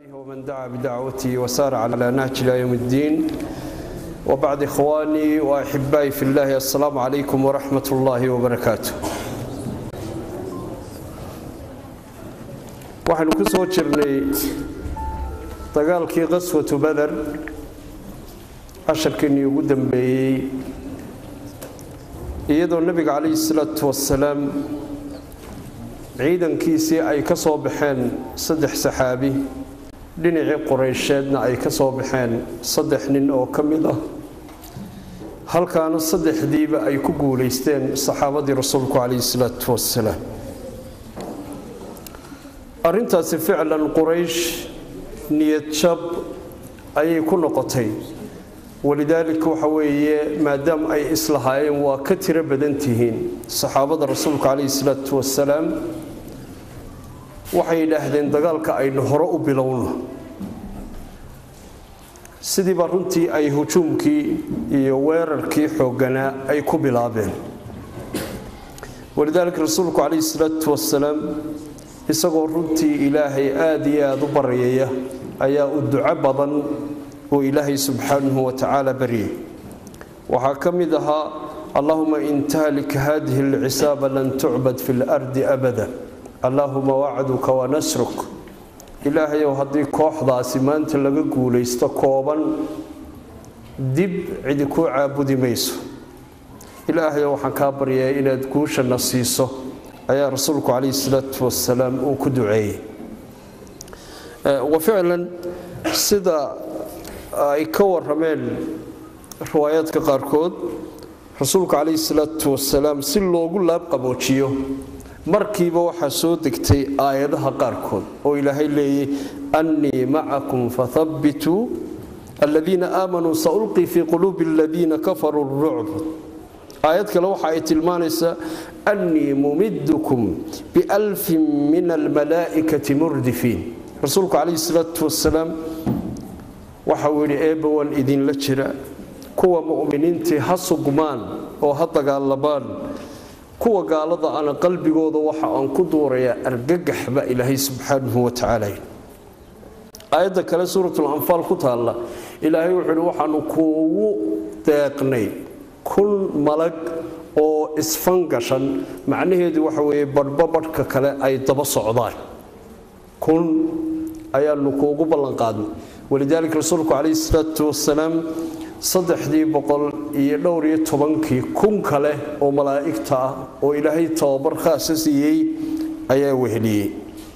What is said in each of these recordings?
ومن دعا بدعوته وسار على نهج إلى يوم الدين وبعد إخواني وأحبائي في الله السلام عليكم ورحمة الله وبركاته waxaynu ku soo jirnay dagaalkii qaswatu bader casharkeennii ugu dambeeyey iyadoo nebiga calayhi salaatu wasalaam ciidankiisii ay ka soo baxeen saddex saxaabi dhinacii qoreysheedna ay ka soo baxeen saddex nin oo ka mid ah halkaana saddexdiiba ay ku guulaysteen saxaabadii rasuulku calayhi salaatu wasalaam arrintaasi ficlan quraysh niyad jab ayay ku noqotay walidaalika waxa weeye maadaama ay islahaayeen waa ka tiro badan tihiin saxaabada rasuulka calayhi salaatu wasalaam waxay yidhaahdeen dagaalka aynu hore u bilowno sidiiba runtii ay hujuumkii iyo weerarkii xoogganaa ay ku bilaabeen walidaalika rasuulku calayhi salaatu wasalaam isagoo runtii ilaahay aada iyo aada u baryaya ayaa u duco badan uu ilaahay subxaanahu wa tacaala baryay waxaa ka mid ahaa allahuma in tahlik hadihi alcisaaba lan tucbad fi lardi abada allaahuma wacduka wa nasruk ilaahayow haddii kooxdaasi maanta laga guulaysto kooban dib cidi kuu caabudi mayso ilaahayow waxaan kaa baryayaa inaad guushana siiso ayaa rasuulku calayhi salaatu wasalaam uu ku duceeyey wa ficlan sida ay ka warameen riwaayaadka qaarkood rasuulku calayhi salaatu wasalaam si loogu laabqaboojiyo markiiba waxaa soo degtay aayadaha qaarkood oo ilaahay leeyay annii macakum fathabbituu aladiina aamanuu saulqii fii quluubi aladiina kafaruu rucb aayad kale waxa ay tilmaanaysaa annii mumiddukum bialfin min almalaa'ikati murdifiin rasuulku calayhi salaatu wasalaam waxa uu yidhi eebba waan idinla jira kuwa mu'miniintii ha sugmaan oo ha dagaalamaan kuwa gaalada ana qalbigooda waxa aan ku duurayaa argagax baa ilaahay subxaanahu wa tacaala aayadda kale suuratul anfaal ku taalla ilaahay wuxuu yidhi waxaanu kuugu deeqnay kun malag oo isfangashan macnaheedu waxa weeye badhba badhka kale ay daba socdaan kun ayaanu kuugu ballanqaadnay walidaalika rasuulku calayhi salaatu wasalaam saddexdii boqol iyo dhowr iyo tobankii kun kale oo malaa'igta ah oo ilaahay tababar khaasa siiyey ayaa weheliyey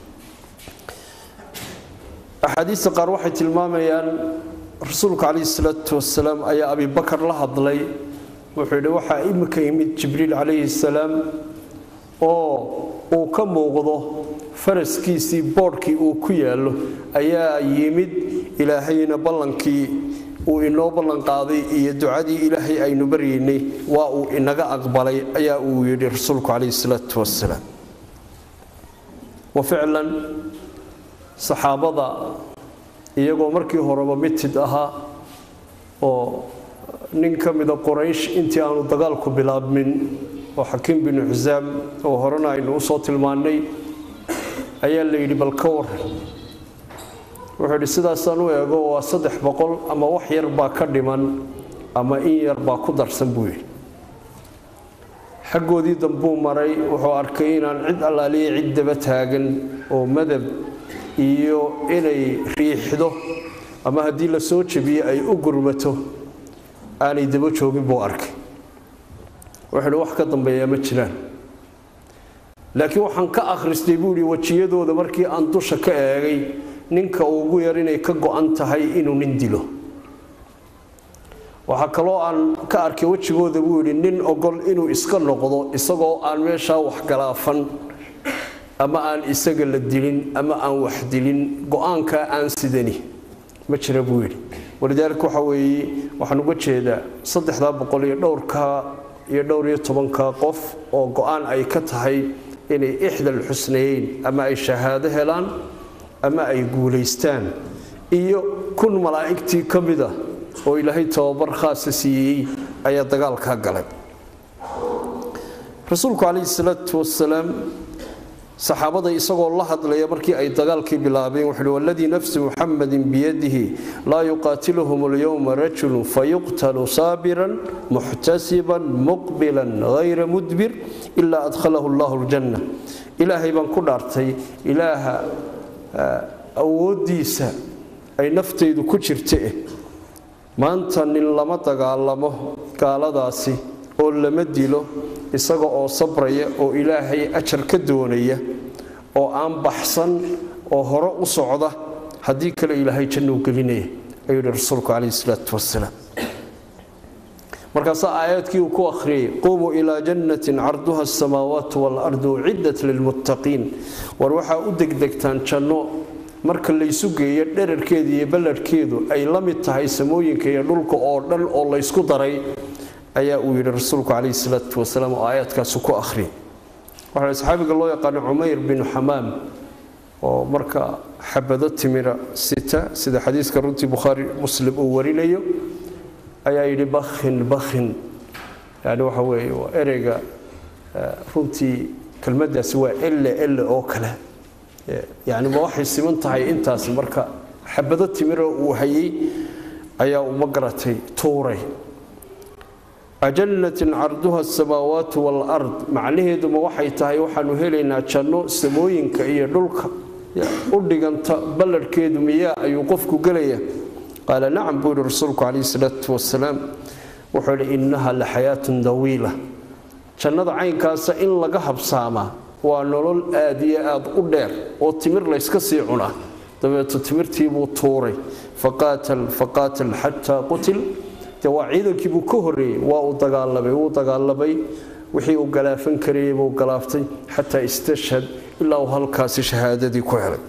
axaadiista qaar waxay tilmaamayaan rasuulku calayhi salaatu wasalaam ayaa abibakar la hadlay wuxuu yidhi waxaa imika yimid jibriil calayhi salaam oo uu ka muuqdo faraskiisii boodhkii uu ku yaallo ayaa yimid ilaahayna ballankii uu inoo ballanqaaday iyo ducadii ilaahay aynu baryaynay waa uu inaga aqbalay ayaa uu yidhi rasuulku calayhi salaatu wasalaam wa ficlan saxaabada iyagoo markii horeba mitid ahaa oo nin ka mida qoraysh intii aanu dagaalku bilaabmin oo xakiim binu xusaam oo horena aynu usoo tilmaannay ayaa la yidhi bal ka waran wuxuu yidhi sidaasaan u eego waa saddex boqol ama wax yar baa ka dhiman ama in yar baa ku darsan buu yidhi xaggoodii dambuu maray wuxuu arkay inaan cid allaaliya cid daba taagan oo madab iyo inay riixdo ama haddii la soo jebiyo ay u gurmato aanay daba joogin buu arkay wuxuu yidhi wax ka dambeeyaa ma jiraan laakiin waxaan ka akhristay buu yidhi wejiyadooda markii aan dusha ka eegay ninka ugu yar inay ka go-an tahay inuu nin dilo waxaa kaloo aan ka arkay wejigooda buu yidhi nin ogol inuu iska noqdo isagoo aan meeshaa waxgalaafan ama aan isaga la dilin ama aan wax dilin go-aankaa aan sidani ma jira buu yidhi walidaalika waxa weeye waxaan uga jeedaa saddexdaa boqol iyo dhowrka iyo dhowr iyo tobanka qof oo go-aan ay ka tahay inay ixdal xusnayeyn ama ay shahaado helaan ama ay guulaystaan iyo kun malaa'igtii ka mid ah oo ilaahay tababar khaasa siiyey ayaa dagaalkaa galay rasuulku calayhi salaatu wasalaam saxaabada isagoo la hadlaya markii ay dagaalkii bilaabeen wuxuu uhi waladii nafsi muxamadin biyadihi laa yuqaatiluhum alyowma rajulu fayuqtalu saabiran muxtasiban muqbilan hayra mudbir ilaa adkhalahu allahu aljanna ilaahay baan ku dhaartay ilaaha awooddiisa ay naftaydu ku jirtae maanta nin lama dagaalamo gaaladaasi oo lama dilo isaga oo sabraya oo ilaahay ajar ka doonaya oo aan baxsan oo hore u socda haddii kale ilaahay jannuu gelinaya ayuu yihi rasuulku calayhi salaatu wasalaam markaasaa aayaadkii uu ku akhriyey qumuu ilaa jannatin carduha asamaawaatu waalardu uciddat lilmuttaqiin war waxaa u degdegtaan janno marka laysu geeyo dherarkeeda iyo balladhkeedu ay la mid tahay samooyinka iyo dhulka oo dhan oo laysku daray ayaa uu yidhi rasuulku calayhi salaatu wasalaam oo aayaadkaasi ku akhriyay waxaa saxaabiga loo yaqaano cumayr binu xamaam oo marka xabado timira sita sida xadiiska runtii bukhaari muslim uu warinayo ayaa yidhi bakhin bakhin yani waxa weeye waa ereyga runtii kelmaddaasi waa elle elle oo kale yani ma waxay siman tahay intaas marka xabado timira uu hayay ayaa uma garatay tuuray ajannatin carduha asamaawaatu waalard macnaheeduma waxay tahay waxaanu helaynaa janno samooyinka iyo dhulka u dhiganta balladhkeedu miyaa ayuu qofku gelaya qaala nacam buu yihi rasuulku calayhi salaatu wasalaam wuxuu yidhi innaha la xayaatun dawiila jannada caynkaasa in laga habsaamaa waa nolol aad iyo aad u dheer oo timir layska sii cunaa dabeeto timirtiibuu tuuray faqaatal faqaatal xataa qutil de waa ciidankiibuu ka horreeyey waa uu dagaalamay wuu dagaalamay wixii uu galaafan karayay buu galaaftay xataa istashhad ilaa uu halkaasi shahaadadii ku helay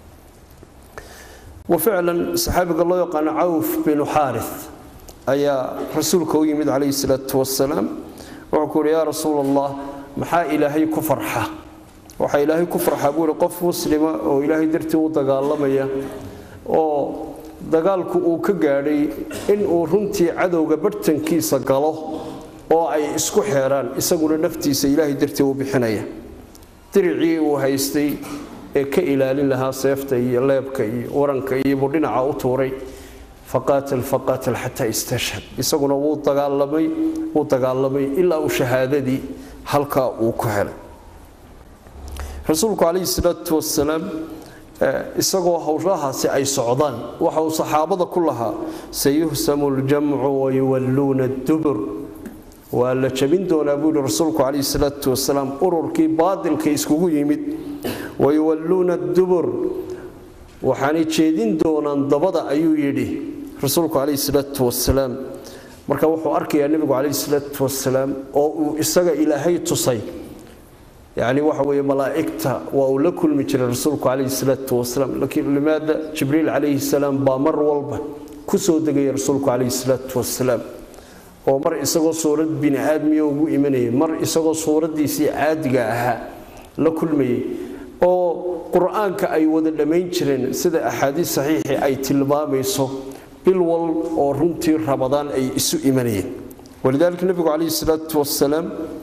waficlan saxaabiga loo yaqaano cawf binu xaari ayaa rasuulka u yimid calayhi salaatu wasalaam wuxuu ku yidhi yaa rasuul allah maxaa ilaahay ku farxa waxaa ilaahay ku farxaa buu yihi qof muslima oo ilaahay dartii u dagaalamaya oo dagaalku uu ka gaadhay inuu runtii cadowga barhtankiisa galo oo ay isku xeeraan isaguna naftiisa ilaahay dartii u bixinaya diricii uu haystay ee ka ilaalin lahaa seefta iyo leebka iyo waranka iyo buu dhinaca u tuuray faqaatal faqaatal xataa istashhad isaguna wuu dagaalamay wuu dagaalamay ilaa uu shahaadadii halkaa uu ku helay rasuulku calayhi salaatu wasalaam isagoo howlahaasi ay socdaan waxa uu saxaabada ku lahaa sayuhsamu ljamcu wayuwalluuna dubur waa la jabin doonaa buu yihi rasuulku calayhi salaatu wasalaam ururkii baadilka iskugu yimid wayuwalluuna dubur waxaanay jeedin doonaan dabada ayuu yidhi rasuulku calayhi salaatu wasalaam marka wuxuu arkayaa nebigu calayhi salaatu wasalaam oo uu isaga ilaahay tusay yacni waxa weeye malaa'igta waa uu la kulmi jiray rasuulku calayhi salaatu wasalaam laakiin limaada jibriil calayhi salaam baa mar walba ku soo degaya rasuulku calayhi salaatu wasalaam oo mar isagoo suurad bini aadmiya ugu imanayay mar isagoo suuraddiisii caadiga ahaa la kulmayay oo qur-aanka ay wada dhammayn jireen sida axaadiis saxiixi ay tilmaamayso bil wal oo runtii rabadaan ay isu imanayeen walidaalika nebigu calayhi salaatu wasalaam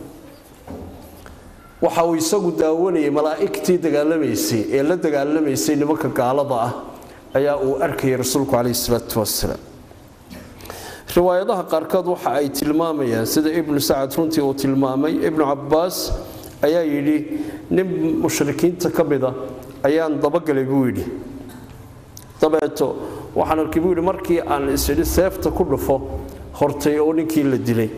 waxa uu isagu daawanayay malaa'igtii dagaalamaysay ee la dagaalamaysay nimanka gaalada ah ayaa uu arkayay rasuulku calayhi salaatu wasalaam riwaayadaha qaarkood waxa ay tilmaamayaan sida ibnu sacad runtii uu tilmaamay ibnu cabbaas ayaa yidhi nin mushrikiinta ka mida ayaan dabagalay buu yidhi dabeeto waxaan arkay buu yidhi markii aan isidhi seefta ku dhufo hortay oo ninkii la dilay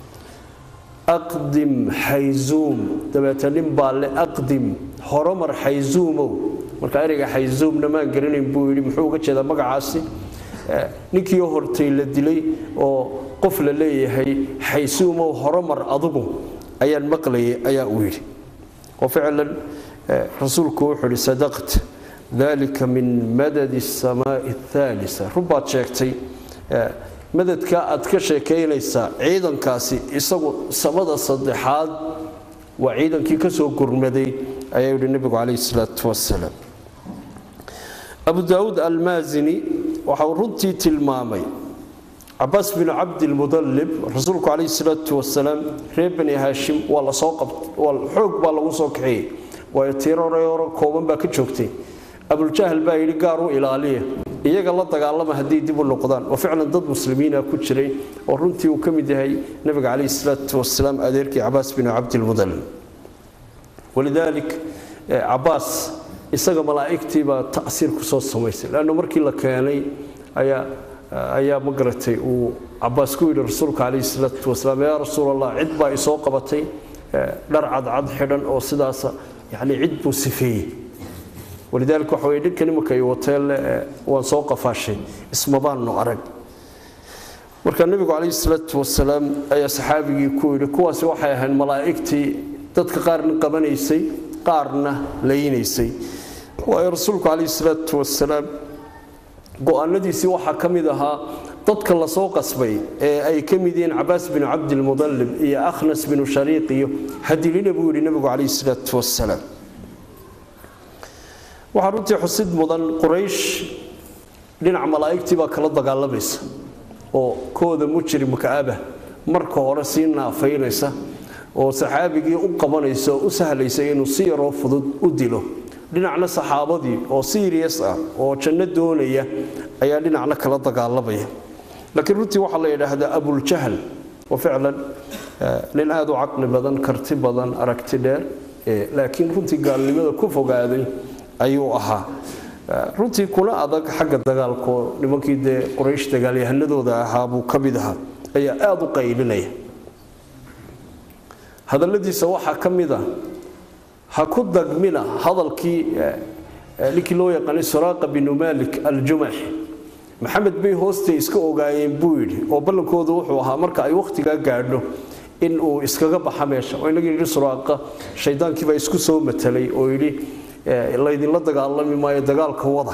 aqdim xayzuum dabeeta nin baa le aqdim horomar xayzuumow marka ereyga xayzuumna maan garanayn buu yidhi muxuu uga jeedaa magacaasi ninkii hortay la dilay oo qof la leeyahay xaysuumow horomar adugu ayaan maqlayay ayaa uu yidhi oo ficlan rasuulku wuxuu yidhi sadaqt dalika min madadi asamaai athaalisa runbaad sheegtay madadka aad ka sheekaynaysaa ciidankaasi isagu samada saddexaad waa ciidankii ka soo gurmaday ayaa yidhi nebigu calayhi salaatu wasalaam abu daawuud almaasini waxa uu runtii tilmaamay cabaas binu cabdilmudallib rasuulku calayhi salaatu wasalaam reer bani haashim waa lasoo qabt xoog baa lagu soo kaxeeyey waayo tiiroreyoro kooban baa ka joogtay abuljahl baa yidhi gaar u ilaaliya iyaga la dagaalama hadday dib u noqdaan oo ficlan dad muslimiina ku jiray oo runtii uu ka mid yahay nabiga calayhi salaatu wasalaam adeerkii cabaas binu cabdilmudalib walidaalik cabaas isaga malaa'igtiibaa ta'siir ku soo samaysay leanna markii la keenay ayaa ayaa ma garatay uu cabaas ku yidhi rasuulka calayhi salaatu wasalaam yaa rasuul allah cid baa isoo qabatay dhar cadcad xidhan oo sidaasa yacni cid buu sifeeyey walidaalika waxa weye dhinka nimanka ay wateelle waan soo qafaashay ismabaannu arag marka nebigu calayhi salaatu wasalaam ayaa saxaabigii ku yidhi kuwaasi waxay ahayd malaa'igtii dadka qaarna qabanaysay qaarna laynaysay waayo rasuulku calayhi salaatu wasalaam go-aanadiisii waxaa ka mid ahaa dadka lasoo qasbay ee ay ka mid yihiin cabaas binu cabdilmudallib iyo akhnas binu shariiq iyo hadilina buu yidhi nebigu calayhi salaatu wasalaam waxaa runtii xusid mudan quraysh dhinaca malaa'igtii baa kala dagaalamaysa oo kooda mujrimka aba marka hore sii naafaynaysa oo saxaabigii u qabanaysa oo u sahlaysa inuu si yaroo fudud u dilo dhinacna saxaabadii oo sirias ah oo janno doonaya ayaa dhinacna kala dagaalamaya laakiin runtii waxaa la yidhaahdaa abuljahl oo ficlan nin aada u caqli badan karti badan aragti dheer laakiin runtii gaalnimada ku fogaaday ayuu ahaa runtii kuna adag xagga dagaalko nimankii dee quraysh dagaalyahanadooda ahaa buu ka mid ahaa ayaa aada u qaylinaya hadalladiisa waxaa ka mid a ha ku dagmina hadalkii ninkii loo yaqaanay suraaqa binu malik aljumaxi maxamed bay hoostay iska ogaayeen buu yidhi oo ballankoodu wuxuu ahaa marka ay wakhtigaa gaadho in uu iskaga baxa meesha oo inaga yidhi suraaqa shaydaankiibaa isku soo matelay oo yidhi laydinla dagaalami maayo dagaalka wada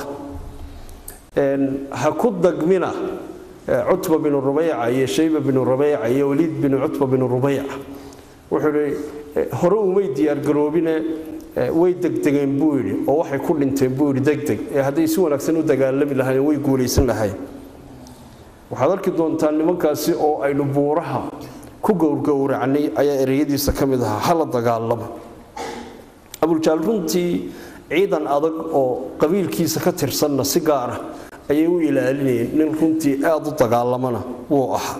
ha ku dagmina cutba binu rubayca iyo shayba binu rubayca iyo waliid binu cutba binu rubayca wuxuu yidhi hore umay diyaargaroobine way degdegeen buu yidhi oo waxay ku dhinteen buu yidhi degdeg ee hadday si wanaagsan u dagaalami lahaayeen way guulaysan lahayen waxaad arki doontaa nimankaasi oo aynu buuraha ku gowrgowracnay ayaa ereyadiisa ka mid ahaa hala dagaalamo abuljaal runtii ciidan adag oo qabiilkiisa ka tirsanna si gaara ayay u ilaalinayeen nin runtii aada u dagaalamana wuu ahaa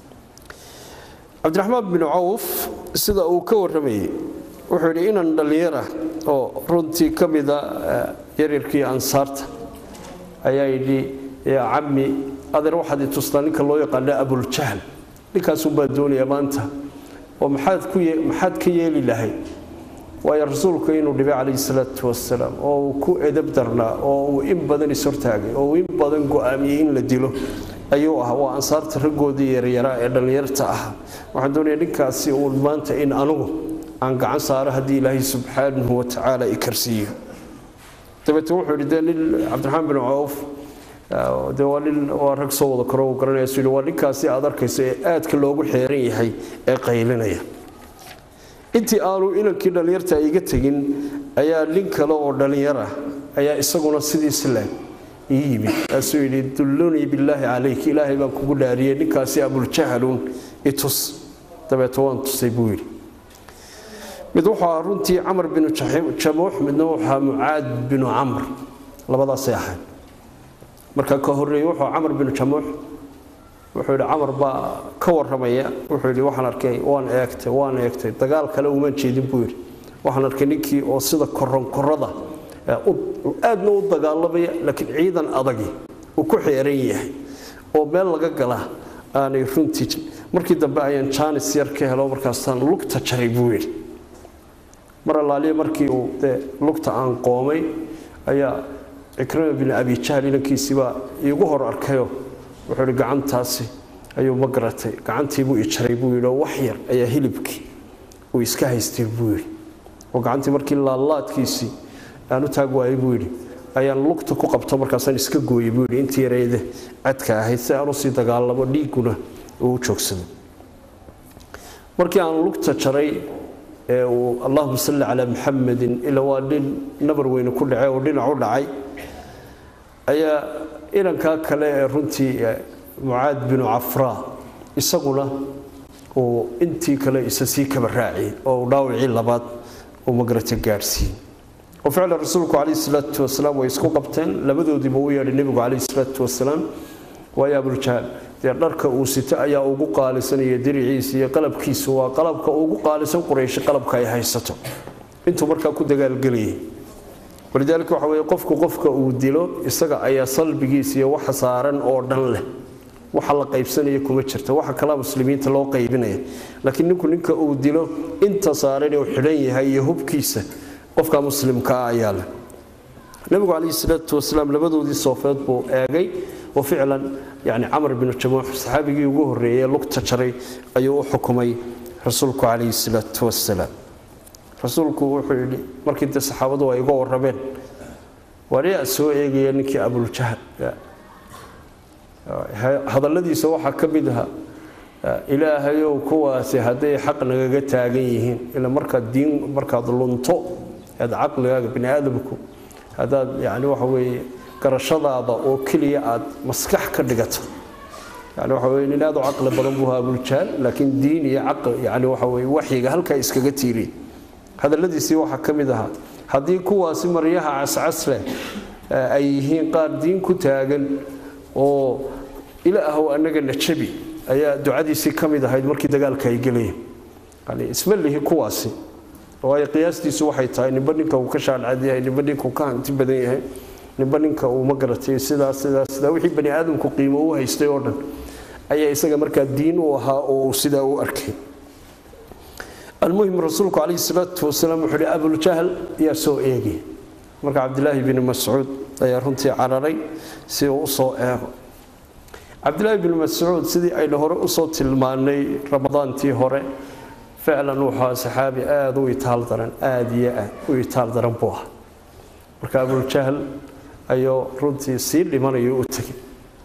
cabdiraxmaan binu cawf sida uu ka warramayey wuxuu yidhi inan dhallinyara oo runtii ka mida yaryarkii ansaarta ayaa yidhi yaa cammi adeer waxaad i tustaa ninka loo yaqaana abuljahl ninkaasunbaa doonaya maanta oo maxaad ku maxaad ka yeeli lahayd waayo rasuulku inuu dhibay calayhi salaatu wasalaam oo uu ku edab darnaa oo uu in badan ishortaagay oo uu in badan go'aamiyey in la dilo ayuu ahaa waa ansaarta raggoodii yaryaraa ee dhallinyarta ah waxaan doonaya ninkaasi uun maanta in anugu aan gacan saaro haddii ilaahay subxaanahu watacaala i karsiiyo dabeete wuxuu yidhi dee nin cabdiraxmaan bin cawf dee waa nin waa rag soo wada karo uu garanaya suu yidhi waa ninkaasi aad arkayso ee aadka loogu xeeran yahay ee qaylinaya intii aanu inankii dhallinyarta iga tegin ayaa nin kale oo dhallinyara ayaa isaguna sidiisi leeg ii yimid kaasuu yidhi dullunii billaahi calayk ilaahay baan kugu dhaariyey ninkaasi abuljahalun itus dabeete waan tusay buu yidhi mid wuxuu ahaa runtii camar binu jamuux midna wuxuu ahaa mucaad binu camr labadaasay ahayd marka ka horreeyey wuxuu camar binu jamuux wuxuu yidhi camar baa ka warramaya wuxuu yidhi waxaan arkay waan eegtay waan eegtay dagaal kale umaan jeedin buu yidhi waxaan arkay ninkii oo sida koronkorada aadna u dagaalamaya laakiin ciidan adagi uu ku xeeran yahay oo meel laga galaa aanay runtii markii dambe ayaan jaanis yar ka helo markaasaan lugta jaray buu yidhi mar allaaliya markii uu dee lugta aan qoomay ayaa cikrima bin abi jahl inankiisiibaa iigu hor arkayo wuxuu yidhi gacantaasi ayuu ma garatay gacantiibuu i jaray buu yidhi oo wax yar ayaa hilibkii uu iska haystay buu yidhi oo gacantii markii laalaadkiisii aan u taag waayay buu yidhi ayaan lugta ku qabto markaasaan iska gooyey buu yidhi intii yarayde cadka ahayd si aan usii dagaalamo dhiigguna uu u joogsado markii aan lugta jaray ee uu allahuma salli calaa muxamadin ilaa waa nin nabar weyne ku dhacay oo dhinac u dhacay ayaa inankaa kale ee runtii mucaad binu cafraa isaguna uu intii kale isa sii kaba raaciyey oo uu dhaawicii labaad uu magarata gaadhsiiyey oo ficlan rasuulku calayhi salaatu wasalaam way isku qabteen labadoodiiba u yeedhay nebigu calayhi salaatu wasalaam waayo abuljahaal dee dharka uu sito ayaa ugu qaalisanaya diriciisa iyo qalabkiisu waa qalabka ugu qaalisan quraysh qalabka ay haysato intuu markaa ku dagaalgelayay walidaalika waxa weye qofku qofka uu dilo isaga ayaa salbigiisa iyo waxa saaran oo dhan leh waxa la qaybsanaya kuma jirta waxa kalaa muslimiinta loo qaybinaya laakiin ninku ninka uu dilo inta saaran uu xidhan yahay iyo hubkiisa qofka muslimka ah ayaa leh nabigu calayhi salaatu wasalaam labadoodii soofeed buu eegay oo ficlan yani camar binu jamuux saxaabigii ugu horreeyey lugta jaray ayuu u xukumay rasuulku calayhi salaatu wasalaam rasuulku wuxuu yidhi markii de saxaabadu ay uga warrameen waariyaa soo eegaya ninkii abuljahal hadalladiisa waxaa ka mid aha ilaahayow kuwaasi hadday xaq nagaga taagan yihiin ila markaad diin markaad lunto aad caqligaaga bini aadamku haddaad yani waxa weeye garashadaada oo keliya aad maskax ka dhigato yani waxa weye nin aad u caqli badan buu ahaa abuljahaal laakiin diin iyo caql yani waxa weye waxyiga halkaa iskaga tiiriye hadalladiisii waxaa ka mid ahaa haddii kuwaasi maryaha cascas leh ay yihiin qaar diin ku taagan oo ilaahow annaga najabi ayaa ducadiisii ka mid ahayd markii dagaalka ay gelayeen yani isma lihi kuwaasi waayo qiyaastiisu waxay tahay ninba ninka uu ka shaadcad yahay ninba ninka uu ka hanti badan yahay ninba ninka uu ma garatay sidaas sidaas sidaa wixii bani aadamku qiimo u haystay oo dhan ayaa isaga markaa diin u ahaa oo uu sidaa u arkay almuhim rasuulku calayhi salaatu wasalaam wuxuu hi abuljahl yaa soo eegay marka cabdilaahi bni mascuud ayaa runtii cararay si uu usoo eego cabdilaahi bni mascuud sidii aynu hore usoo tilmaanay ramadaantii hore ficlan wuxuu saxaabi aada u itaal daran aada iyo aad u itaal daran buu ahaa marka abuljahl ayuu runtii sii dhimanayo u tegay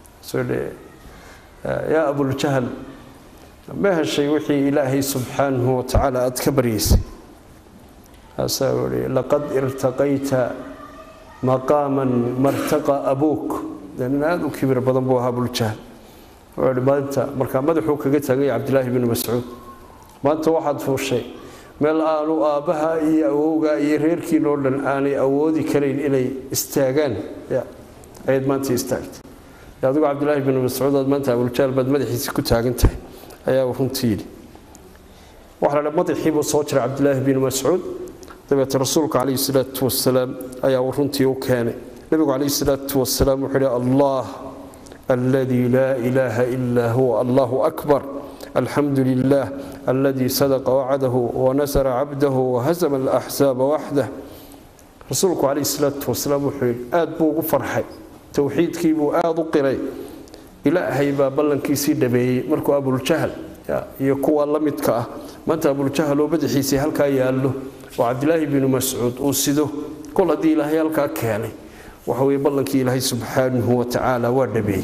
yaa abuljahl ma heshay wixii ilaahay subxaanahu watacaala aada ka baryaysay kaasaa ui laqad irtaqayta maqaaman martaqa abuuk nin aada u kibir badan buu ahaa abuljahl wuxuu maanta markaa madaxuu kaga taaganya cabdilaahi bni mascuud maanta waxaad fuushay meel aanu aabbaha iyo awowga iyo reerkiinoo dhan aanay awoodi karayn inay istaagaan ayaad maanta istaagtay adigu cabdilaahi bni mascuud aad maanta abuljahl baad madaxiisi ku taagan tahay ayaa runtii yidhi waxaa la madaxii buu soo jiray cabdilaahi bni mascuud dabeete rasuulka calayhi salaatu wasalaam ayaa uu runtii u keenay nebigu calayhi salaatu wasalaam wuxuu yidhi allah alladii laa ilaaha ilaa huwa allahu akbar alxamdu lilah alladii sadaqa wacdahu wanasara cabdahu wahasama alaxsaaba waxdah rasuulku calayhi salaatu wasalaam wuxuu yidhi aad buu ugu farxay towxiidkii buu aada u qiray ilaahay baa ballankiisii dhameeyey markuu abuljahl iyo kuwa la midka ah maanta abuljahl oo madaxiisii halkaa yaallo oo cabdilaahi binu mascuud uu sido kol haddii ilaahay halkaa keenay waxa weye ballankii ilaahay subxaanahu watacaala waa dhameeyey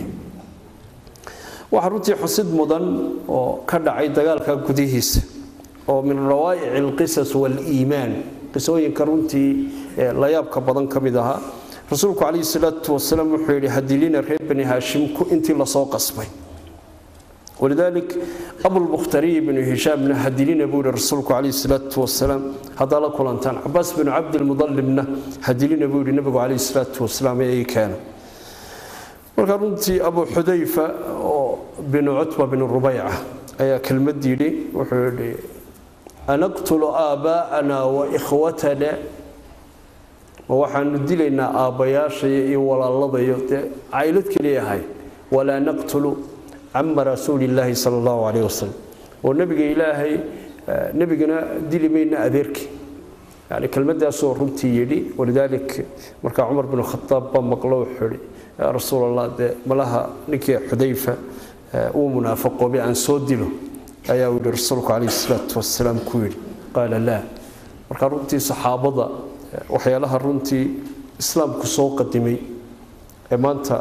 waxaa runtii xusid mudan oo ka dhacay dagaalka gudihiisa oo min rawaa'ici alqisas waaliimaan qisooyinka runtii layaabka badan ka mid ahaa rasuulku calayhi salaatu wasalaam wuxuu yidhi hadilina reer bani haashim intii lasoo qasbay walidaalik abulmukhtariy bnu hishaamna hadilina buu yihi rasuulku calayhi salaatu wasalaam haddaa la kulantaan cabaas binu cabdilmudalibna hadilina buu yihi nabigu calayhi salaatu wasalaam ee ii keena marka runtii abu xudayfa oo binu cutba binu rubayca ayaa kelmad yidhi wuxuu yidhi anaqtulu aabaa'ana wa ikhwatana ma waxaanu dilaynaa aabbayaashaya iyo walaaladayo dee caylad keliya ahay walaa naqtulu cama rasuulillaahi sala allahu calayh wasalam oo nebiga ilaahay nebigana dili mayna adeerkii yani kelmadaasoo runtii yidhi walidaalik markaa cumar binu khataab baa maqlo wuxuu yidhi yaa rasuul allah dee malaha ninkii xudayfa uu munaafaqoobay aan soo dilo ayaa uu yidhi rasuulku calayhi salaatu wasalaam ku yidhi qaala laa markaa runtii saxaabada waxyaalaha runtii islaamku soo qadimay ee maanta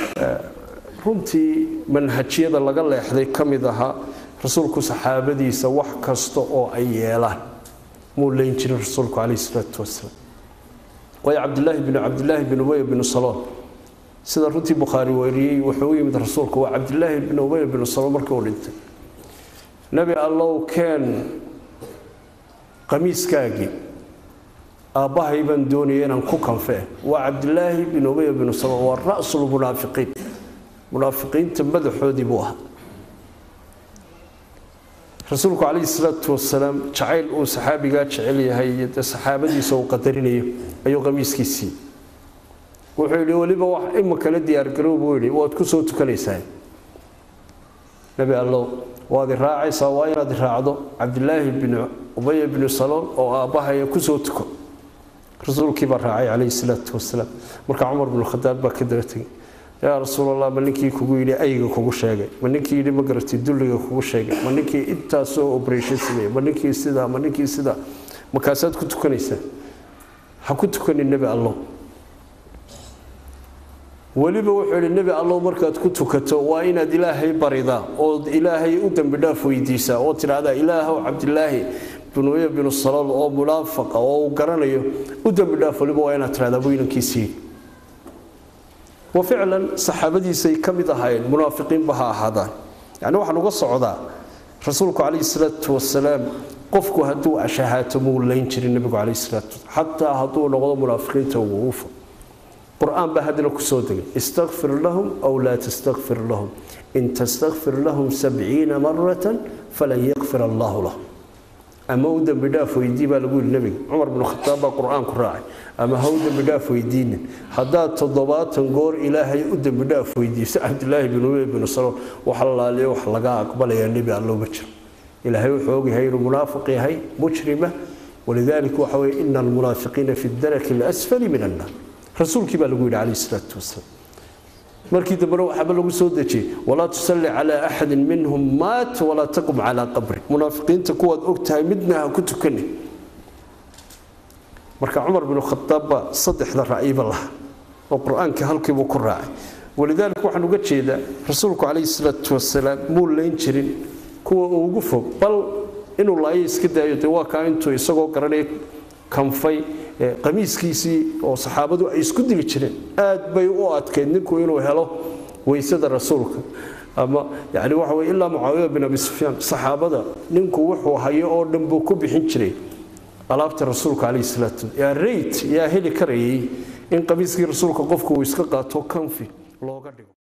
runtii manhajyada laga leexday ka mid ahaa rasuulku saxaabadiisa wax kasta oo ay yeelaan muu leyn jirin rasuulku calayhi salaatu wasalaam waayo cabdilaahi binu cabdilaahi bin ubay binu saloon sida runtii bukhaari weriyey wuxuu u yimid rasuulku waa cabdilaahi bin ubay binu saloon markii uu dhintay nebi allow keen qamiiskaagii aabbahay baan doonaya inaan ku kanfee waa cabdilaahi bin ubay binu salool waa ra'sulmunaafiqiin munaafiqiinta madaxoodii buu ahaa rasuulku calayhi salaatu wasalaam jacayl uu saxaabigaa jecel yahay iyo dee saxaabadiisa uu qadarinayo ayuu qamiiskiisii wuxuu yidhi weliba wax imikala diyaargarow buu yidhi waad ku soo tukanaysaa nebi allow waad i raacaysaa waa inaad i raacdo cabdilaahi bin ubaya binu salool oo aabbahaya ku soo tuko rasuulkii baa raacay calayhi salaatu wasalaam marka cumar binu khadaab baa ka daba tegay yaa rasuulallah ma ninkii kugu yidhi ayga kugu sheegay ma ninkii yidhi ma garatay dulliga kugu sheegay ma ninkii intaasoo operation sameeyey ma ninkii sidaa ma ninkii sidaa markaasaad ku tukanaysaa ha ku tukanin nebi allow weliba wuxuu yidhi nebi allow markaad ku tukato waa inaad ilaahay baridaa ood ilaahay u dembi dhaaf weydiisaa oo tidhaahdaa ilaahow cabdilaahi binuya binu salool oo munaafaqa oo uu garanayo u dembi dhaaf weliba waa inaad tidhahdaa buu inankiisii wa ficlan saxaabadiisay ka mid ahaayeen munaafiqiinba ha ahaadaan yacni waxaan uga socdaa rasuulku calayhi salaatu wasalaam qofku hadduu ashahaato muu layn jirin nebigu calayhi salaatu wasalaam xataa hadduu noqdo munaafiqiinta wuufa qur-aan baa haddana ku soo degay istakfir lahum aw laa tastakfir lahum in tastakfir lahum sabciina maratan falan yakfir allahu lahum ama u dembi dhaaf weydii baa lagu yidhi nebiga cumar binu khataab baa qur-aanku raacay ama ha u dembi dhaaf weydiinin haddaad toddobaatan goor ilaahay u dembi dhaaf weydiiso cabdilaahi bin ubey binu salool wax laaliyo wax laga aqbalayaa nebi allo ma jiro ilaahay wuxuu ogyahay inuu munaafiq yahay mujrima walidaalika waxa weye ina almunaafiqiina fi daraki alasfali min annaar rasuulkii baa lagu yidhi calayhi salaatu wasalaam markii dambena waxaaba lagu soo dejiyey walaa tusalli calaa axadin minhum maat walaa taqum calaa qabri munaafiqiinta kuwaad og tahay midna ha ku tukani marka cumar binu khadaab baa saddexda ra'yiba laha oo qur-aanka halkiibuu ku raacay walidaalika waxaan uga jeedaa rasuulku calayhi salaatu wasalaam muu layn jirin kuwa ugu fog bal inuu laayo iska daayo dee waa kaa intuu isagoo garanaya kanfay qamiiskiisii oo saxaabadu ay isku dili jireen aad bay u adkayd ninku inuu helo weysada rasuulka ama yani waxa weye ilaa mucaawiya bin abi sufyaan saxaabada ninku wuxuu hayo oo dhan buu ku bixin jiray alaabta rasuulka calayhi salaatu yaa rayt yaa heli karayay in qamiiskii rasuulka qofku uu iska qaato kanfi looga dhigo